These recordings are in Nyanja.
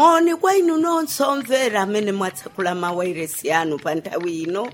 moni kwa inu nonse omvera amene mwatsekula mawairesi anu pa nthawi ino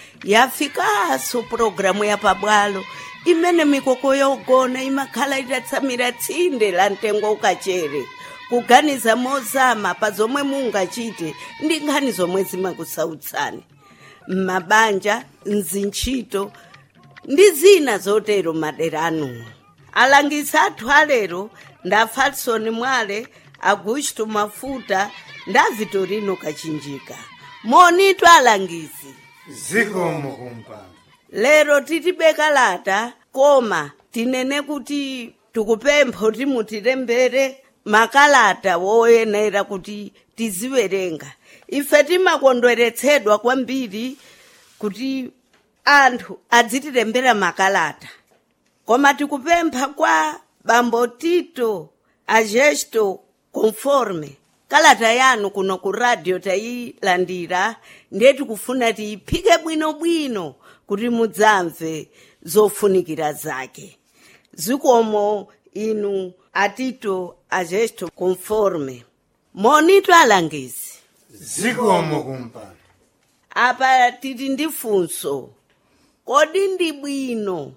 yafikanso pulogalamu yapabwalo imene mikoko yogona imakhala itatsamira tsinde la mtengo ukachere kuganiza mozama pa zomwe mungachite ndi nkhani zomwe zimakusautsani m'mabanja mzintchito ndi zina zotero madera anuwo alangizi athu alero nda falson mwale augusto mafuta nda vitorino kachinjika monitu alangizi zikomo kumpando lero tilibe kalata koma tinene kuti tikupempha kuti mutilembere makalata woyenera kuti tiziwerenga ife timakondweretsedwa kwambiri kuti anthu adzitilembera makalata koma tikupempha kwa bambo tito agesto conforme kalata yanu kuno ku radio tayilandira ndiye tikufuna tiyiphike bwinobwino kuti mudzamve zofunikira zake zikomo inu atito agesto conforme monitu alangizi zikomo kumpando apa tili ndi funso kodi ndi bwino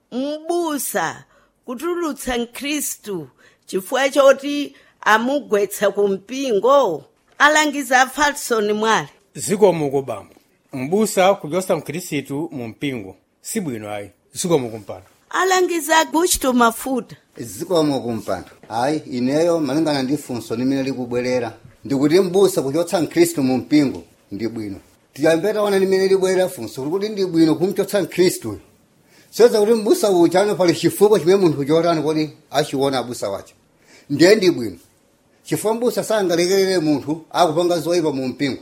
m'busa kutulutsa mkhristu chifukwa choti amugwetsa ku mpingo alangiza a falson mwale zikomo kubambo mbusa kuchotsa mkhristu mu mpingo sibwino ayi zikomo kumpando alangiza augusto mafuta zikomo kumpando ayi ineyo malingana ndi funso limene likubwerera ndikuti mbusa kuchotsa mkhristu mu mpingo ndi bwino tiyambe taona limene libwerera funso kuti ndi bwino kumchotsa mkhristuyo soza kuti mbusa uja ano pali chifukwa chimene munthu chotani kodi achiona abusa wacho ndiye ndi bwino chifukwa mbusa sangalekerere munthu akupanga zoyipa mu mpingo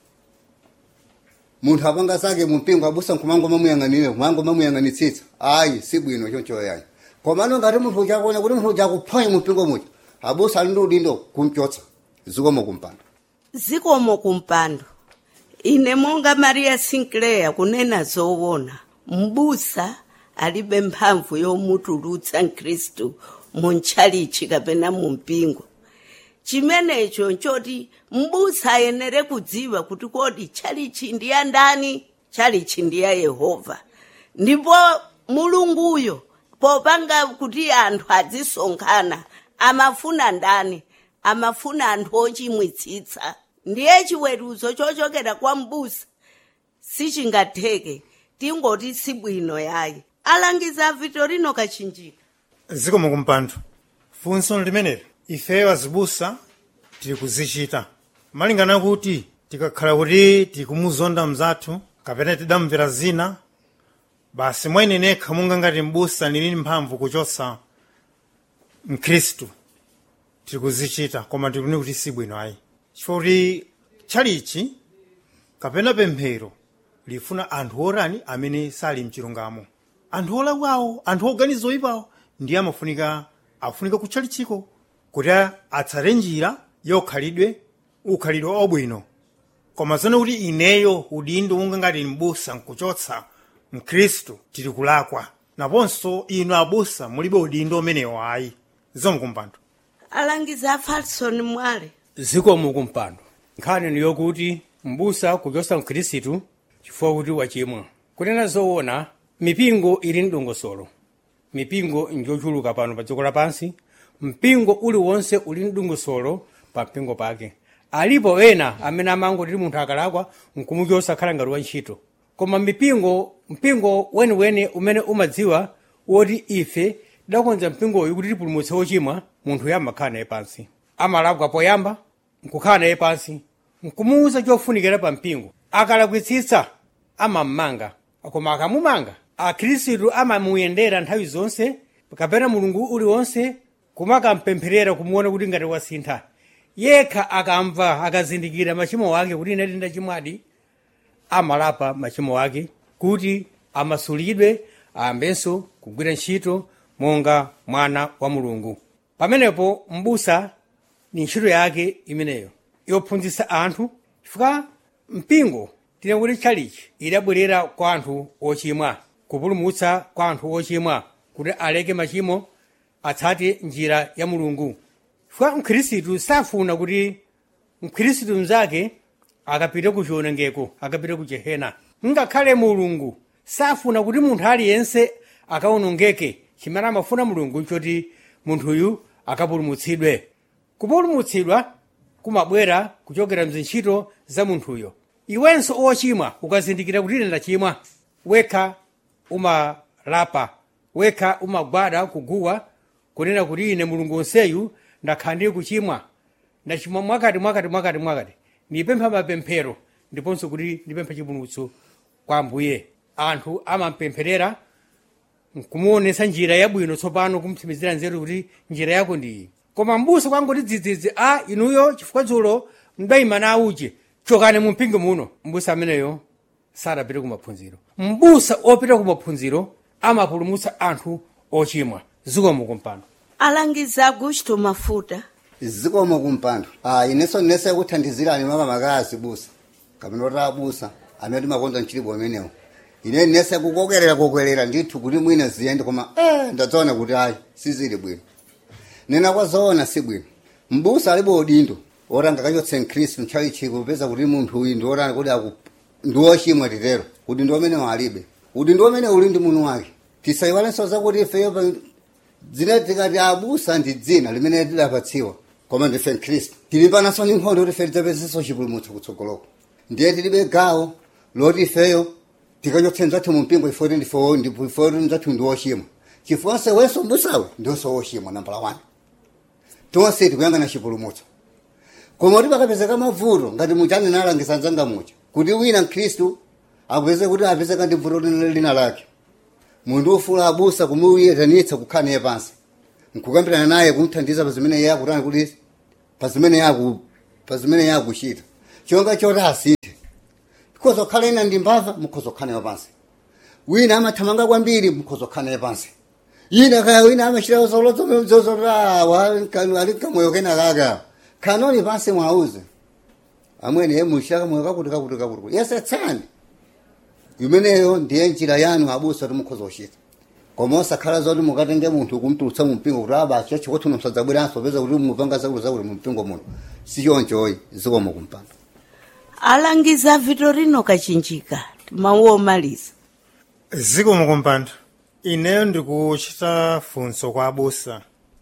munthu apanga zake mu mpingo abusa nkumango mamuyang'anire kumango mamuyang'anitsitsa ayi si bwino choncho yayi komano ngati munthu uchakuona kuti munthu uchakuphwanya mu mpingo muja abusa ali ndi udindo kumchotsa zikomo kumpando zikomo kumpando ine monga maria sinclair kunena zoona mbusa alibe mphamvu yomutulutsa mkhristu mu ntchalichi kapena mu mpingo chimenecho nchoti mbusa ayenere kudziwa kuti kodi tchalichi ndi ya ndani tchalichi ndi ya yehova ndipo mulunguyo popanga kuti anthu adzisonkhana amafuna ndani amafuna anthu ochimwitsitsa ndiye chiweruzo chochokera kwa mbusa sichingatheke tingoti sibwino yayi alangiza vitorino kachinjika zikomo kumpando funso limeneli ifeyo azibusa tili kuzichita malingana kuti tikakhala kuti tikumuzonda mzathu kapena tidamvera zina basi mwene nekha monga ngati mbusa ndili mphamvu kuchotsa mkhristu tili kuzichita koma tikuni kuti sibwino ayi chifukwa kuti tchalichi kapena pemphero lifuna anthu orani amene sali mchilungamo anthu olakwawo anthu oganiza oyipawo ndiye amafunika afunika kutchalichiko kuti atsate njira yokhalidwe ukhalidwe obwino koma zone kuti ineyo udindo unga ngati mbusa nkuchotsa mkhristu tili kulakwa naponso inu abusa mulibe udindo umenewo ayi zikomo kumpando alangiza a falson mwale zikomo kumpando nkhani ni yokuti mbusa kuchotsa mkhristu chifukwa kuti wachimwa kunena zoona mipingo ili mdongosolo mipingo njochuluka pano pa dziko lapansi mpingo uliwonse uli mdongosolo pa mpingo pake alipo ena amene amangoti munthu akalakwa nkumuchotsa khala ngati wantchito koma mipingo mpingo weniweni umene umadziwa woti ife tidakonza mpingoyu kuti tipulumutse wochimwa munthu yamakhala naye pansi amalakwa poyamba nkukhala naye pansi nkumuwuza chofunikira pa mpingo akalakwitsitsa amammanga koma akamumanga akhristu amamuyendera nthawi zonse kapena mulungu uliwonse kumakampempherera kumuona kuti ngati wasintha yekha akamva akazindikira machimo ake kuti ine ndachimwadi amalapa machimo ake kuti amasulidwe ayambenso kugwira ntchito monga mwana wa mulungu pamenepo mbusa ni ntchito yake imeneyo yophunzitsa anthu chifukwa mpingo tine kuti tchalichi idabwerera kwa anthu ochimwa kupulumutsa kwa anthu ochimwa kuti aleke machimo atsate njira ya mulungu chifukwa mkhristu safuna kuti mkhristu mnzake akapita ku chiwonongeko akapita ku jehena ngakhale mulungu safuna kuti munthu aliyense akawonongeke chimene amafuna mulungu choti munthuyu akapulumutsidwe kupulumutsidwa kumabwera kuchokera mzintchito za munthuyo iwenso ochimwa ukazindikira kuti ine ndachimwa wekha umalapa wekha umagwada kuguwa kunena kuti ine mulungu onseyu ndakhala ndili kuchimwa ndachimwa mwakati mwakati mwakati mwakati ndipempha mapemphero ndiponso kuti ndipemphe chipulumutso kwa ambuye anthu amampempherera kumuonesa njira yabwino tsopano kumtsimizira nzeru kuti njira yako ndi iyi koma mbusa kwangoti dzidzidzi a inuyo chifukwa dzulo mdayima na uje chokani mumpingo muno mbusa ameneyo sadapite kumaphunziro mbusa opita kumaphunziro amapulumutsa anthu ochimwa zikomo kumpando alangizi augusto mafuta zikomo kumpando ah ineso nese kuthandizirani mama makazi busa kapena kuti abusa amene timakonza mchilipo amenewo ine nese kukokerera kokerera ndithu kuti mwina ziyende koma eh ndadzaona kuti ayi sizili bwino nena kwazoona si bwino mbusa alibe udindo oti angakachotse mkhristu nthawi chiko kupeza kuti munthu uyu ndiotani kuti aku ndiwochimwa titero kuti ndi amene alibe kuti ndi amene uli ndi munthu wake tisayiwalenso zakuti ifeyo pa- dzina tikati abusa ndi dzina limene tidapatsiwa koma ndife mkhristu tili panaso ndi nkhondo kuti ife tidzapezeso chipulumutso kutsogoloko ndiye tilibe gawo loti ifeyo tikachotse mzathu mu mpingo ifoti ndifo ndifoti mzathu ndi wochimwa chifukwa wenso mbusawe ndionso wochimwa nambala 1 tonse tikuyangana chipulumutso koma kuti pakapezeka mavuto ngati muchani nalangiza nzanga mucha kuti wina mkhristu akupeze kuti apezeka ndi vuto lina lina lake munthu ufula abusa kumuyetanitsa kukhala naye pansi nkukambirana naye kumthandiza pa zimene iye akutani kuti pa zimene yaku pa zimene yakuchita chonga choti asinthe mukhoza kukhala ina ndi mbava mukhoza kukhala nayo pansi wina amathamanga kwambiri mukhoza kukhala naye pansi ina kaya wina amachita zolozozozora ali kamoyo kena kaka khanoni pansi mwauze amwene ye muchita kamoyo kakuti kakuti kakuti yesetsani imeneyo ndiye njira yanu abusa kuti mukhoza kuchita koma osakhala zoti mukatenge munthu kumtulutsa mu mpingo kuti abacho chikuti msadzabweranso peza kuti mupanga zakuti zakuti mu mpingo muno sichonchoyi zikomo kumpando alangiza vitorino kachinjika mawu omaliza zikomo kumpando ineyo ndikuchita funso kwa abusa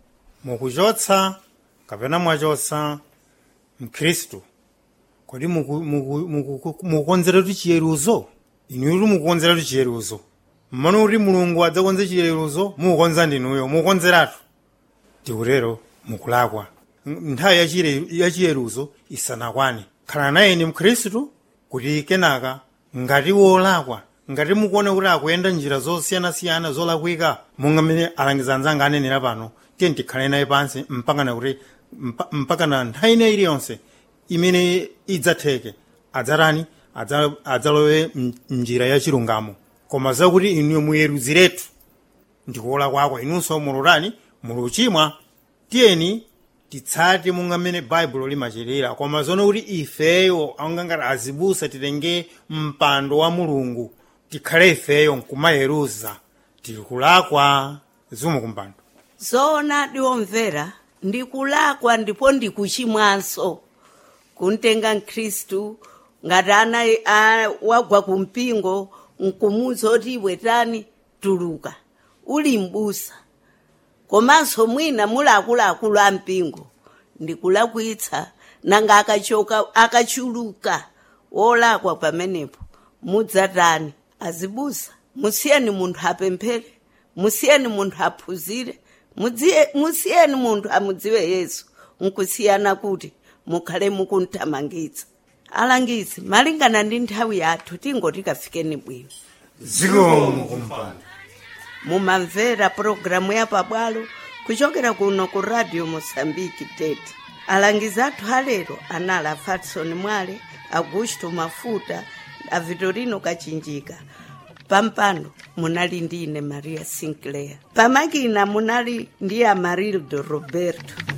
mukuchotsa kapena mwachotsa mkhristu kodi muku- muku- muku- mukukonzera kuti chiyeruzo inuyo kuti mukukonzera kuti chiyeruzo mmano kuti mulungu adzakonze chiyeruzo mukukonza ndinuyo mukukonzeratu tikutero mukulakwa N- nthawi yachire- yachiyeruzo isanakwane khala naye ni mkhristu kuti kenaka ngati wolakwa ngati mukuona kuti akuyenda njira zosiyanasiyana zolakwika monga mmene alangiza anzanga anenera pano tiye tikhale naye pansi mpakana kuti mpa- mpakana nthawi ina iliyonse imene idzatheke adzatani Adza- adzalowe m- mnjira ya chilungamo koma zakuti inuyo muyeruziretu ndikuola kwako inunso mulotani muluchimwa tiyeni titsate monga mmene baibulo limachitira koma zono kuti ifeyo angangati azibusa titenge mpando wa mulungu tikhale ifeyo nkumayeruza tikulakwa zikomo kumpando zoona ndiwomvera ndikulakwa ndipo ndikuchimwanso kuntenga mkhristu ngati ana a- wagwa kumpingo nkumuza oti iwe tani tuluka uli mbusa komanso mwina muli akuluakulu a mpingo ndikulakwitsa nanga akachoka akachuluka wolakwa pamenepo mudzatani azibusa musiyeni munthu apemphere musiyeni munthu aphunzire mudziye- musiyeni munthu amudziwe yesu nkusiyana kuti mukhale mukunthamangitsa alangizi malingana ndi nthawi yathu tingoti kafikeni bwino zikomo kumpando mumamvera pulogalamu ya pabwalo kuchokera kuno ku radio mosambiki tete alangizi athu alero anali a fatson mwale augusto mafuta a vitorino kachinjika pampando munali ndi ine maria sinclair pamakina munali ndi amarildo roberto